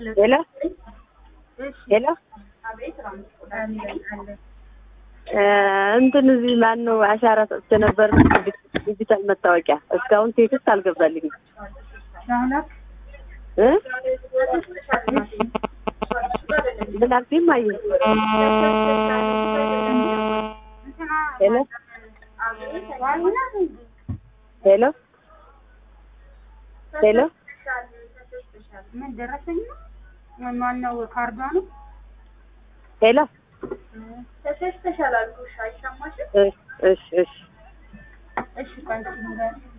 ሄሎ ሄሎ እንትን እዚህ ማን ነው አሻራ ሰጥቼ ነበር ዲጂታል መታወቂያ እስካሁን ቴክስት አልገባልኝም እ ምን አልሽኝ እማዬ ሄሎ ሄሎ ሄሎ ምን ደረሰኝ ነው? ማነው ካርዷ ነው? ሄሎ ተሰስተሻል አልኩሽ። አይሰማሽም? እሺ እሺ እሺ እሺ ቆይ እስኪ ንገሪኝ።